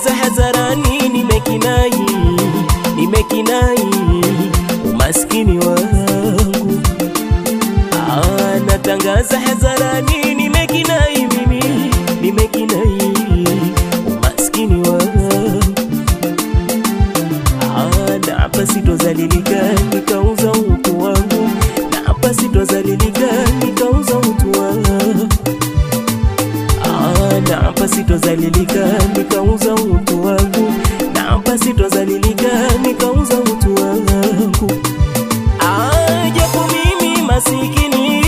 natangaza hadharani, nimekinai, nimekinai umaskini wangu. Ah, natangaza hadharani, nimekinai mimi, nimekinai umaskini wangu. Ah, na hapa sitozalilika nikauza utu wangu, na hapa sitozalilika nikauza utu wangu. Ah, na hapa sitozalilika nikauza utu wangu, na hapa sitozalilika nikauza utu wangu. Ah, japo mimi masikini,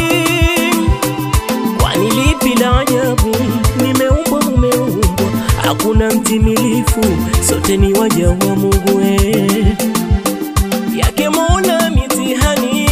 kwani lipi la ajabu? Nimeumbwa, mumeumbwa, hakuna mtimilifu, sote ni waja wa Mungu eh. yake Mola mitihani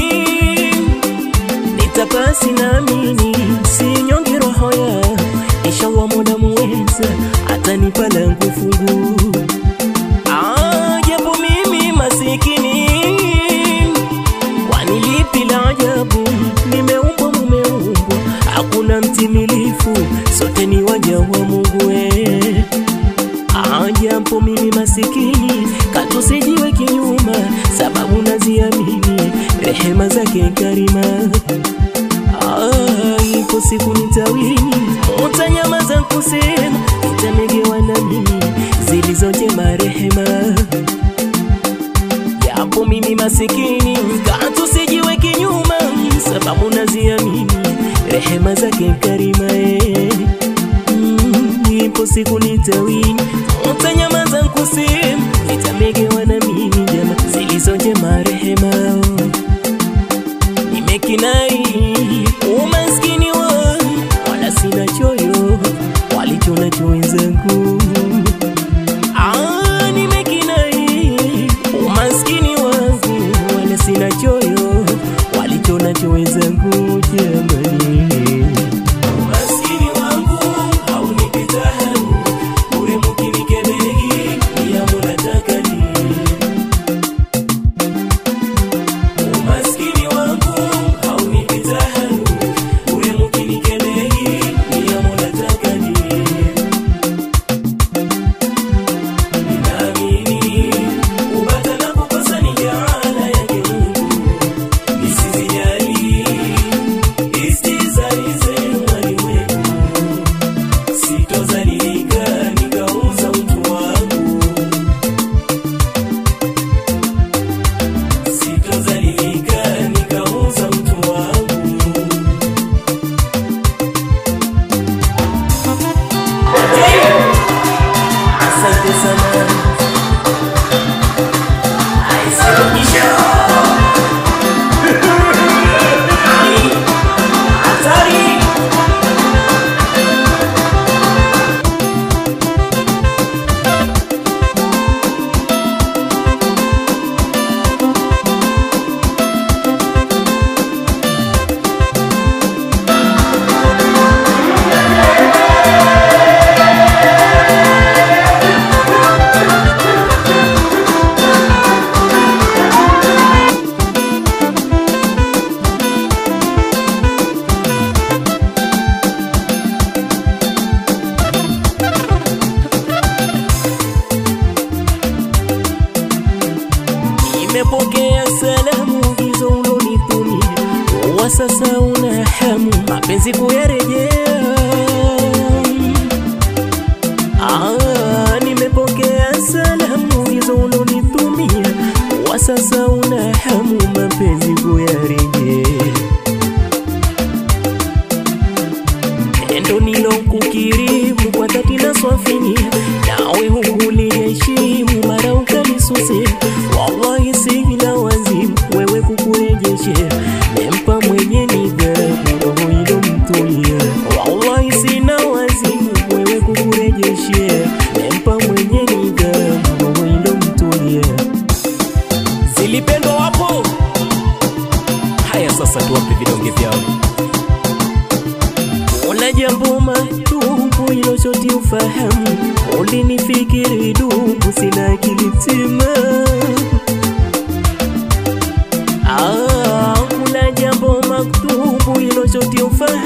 nitapasi naamini, sinyonge roho ya inshallah, Mola muweza atanipa langu fungu. Ah, japo mimi masikini, kwani lipi la ajabu? Nimeumbwa, mumeumbwa, hakuna mtimilifu, sote ni waja wa Mungu eh. Ah, japo mimi masikini katusijiwe kinyuma, sababu naziamini rehema zake karima. Ah, ipo siku nitawini, utanyamaza kusema, nitamegewa na mimi zilizojema rehema. Japo mimi masikini katusijiwe kinyuma, sababu naziamini rehema zake karima eh. Mm, ipo siku nitawini, utanyamaza kusema, nitamegewa na mimi jama zilizojema rehema. Nimekinai umaskini wangu, wala sina choyo walichonacho wenzangu. Ah, nimekinai umaskini wangu, wala sina choyo walichonacho wenzangu jamani. Umaskini wangu haunipi taabu, bure mkinikebei, pia munataka nini? Umaskini wangu haunipi taabu, bure mkinikebei, pia munataka nini? Ninaamini kupata na kukosa ni jaala yake Mungu, nisizijali istizai zenu walimwengu. Sitozalilika nikauza utu wangu, sitozalilika nikauza utu wangu. Asante sana. Aisimamisha. Ai, hatari. Nimepokea salamu hizo ulonitumia, wa sasa una hamu mapenzi kuyarejea. Ah, nimepokea salamu hizo ulonitumia, wa sasa una hamu mapenzi kuyarejea. Tendo nilokukirimu kwa dhati na swafinia, nawe hukuliheshimu mara ukalisusia. Wallahi sina wazimu wewe kukurejeshea, nempa mwenye nidhamu roho ilomtulia. Wallahi sina wazimu wewe kukurejeshea, nempa mwenye nidhamu roho ilomtulia. Zilipendwa wapo? Haya sasa tuwape vidonge vyao. Ona jambo matupu iloshoti ufahamu, ulinifikiri dupu, sina akili tima. Ah, kuna jambo maktubu iloshoti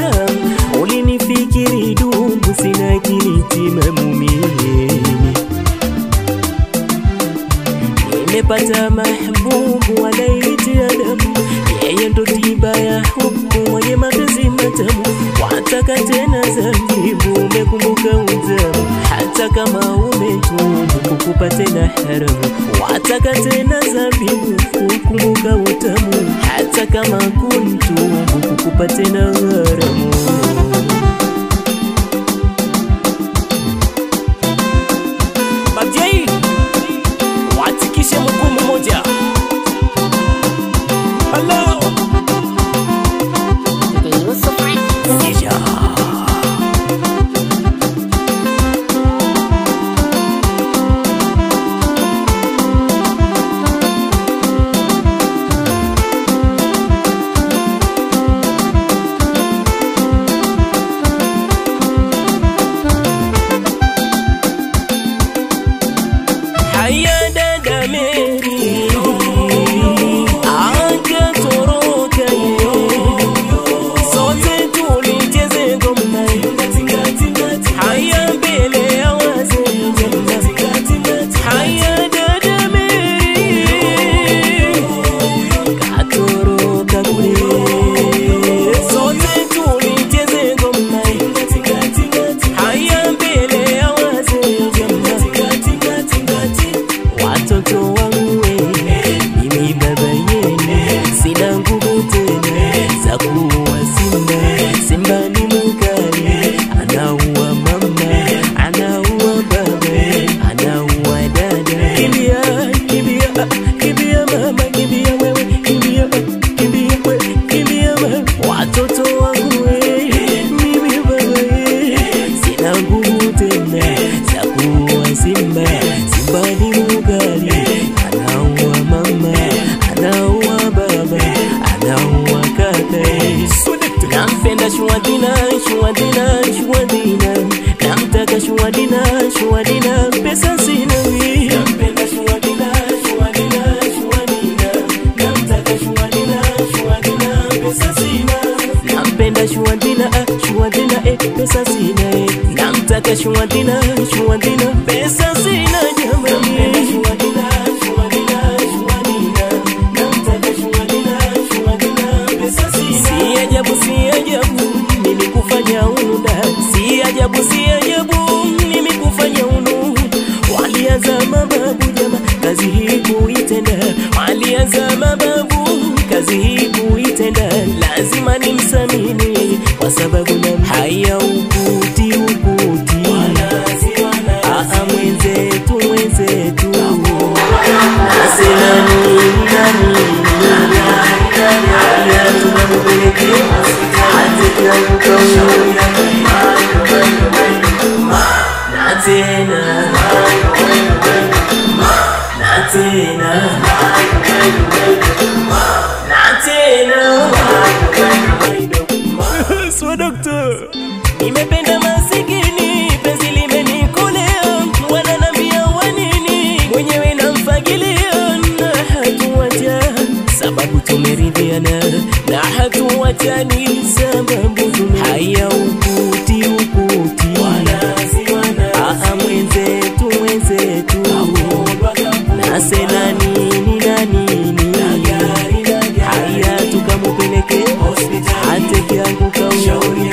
ufahamu, ulinifikiri dupu, sina akili tima mumini. nimempata mahbubu anayenitia damu, yeye ndo tiba ya hubu, mwenye mapenzi matamu. Wataka tena zabibu, umekumbuka utamu, hata kama umetubu kukupa tena haramu. Wataka tena zabibu, kukumbuka utamu, hata kama kuntubu kukupa tena haramu. Bajai, watikishe mguu mmoja. Hello. Yeah. Haya dada Mary, acha toroka ye, sote tulicheze ngoma. Haya mbele ya wazee, haya dada Mary, katoroka kule, sote tulicheze ngoma. Haya mbele ya wazee, watoto wangu we, mimi baba yenu, sina nguvu tena za kuua simba. Simba ni mkali, anaua mama, anaua baba, anaua dada. Kimbia, kimbia, kimbia mama, kimbia wewe, kimbia, kimbia wewe, kimbia wewe. Watoto wangu we, mimi baba ye, sina nguvu tena za kuua simba. Simba ni mkali, anaua mama, anaua baba, anaua kaka. Nampenda Shuadina, Shuadina, Shuadina, namtaka Shuadina, Shuadina, pesa sina wi. Nampenda Shuadina, Shuadina, Shuadina, namtaka Shuadina, Shuadina, pesa sina. Nampenda Shuadina, ah, Shuadina, eh, pesa sina eh. Namtaka Shuadina, Shuadina, pesa sina jamani. Shuadina, Shuadina, Shuadina, namtaka Shuadina, Shuadina, pesa sina. Si ajabu, si ajabu, mimi kufanya unuda. Si ajabu, si ajabu, mimi kufanya unu. Walianza mababu jama, kazi hii kuitenda. Walianza mababu, kazi hii kuitenda. Lazima nimsamini kwa sababu na haya ukuti ukuti. Aa mwenzetu mwenzetu, nasema nini nani haya tunamupelekea hata kianguka na tena na tena na tena Swa doctor Nimependa masikini penzi limenikolea wananambia wanini mwenyewe namfagilia na hatuwacha sababu tumeridhiana na hatuwachani sababu tume haya ukuti ukuti Aa mwenzetu mwenzetu nasena nini na nini haya tukamupeleke hate kianguka ushauri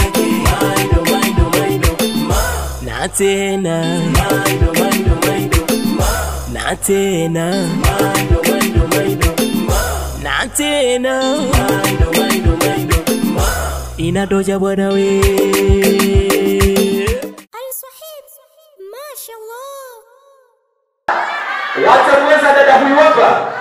na tena na tena na tena inadoja bwana we Al-Sahib, mashallah. Wacha kuweza dada huyu hapa.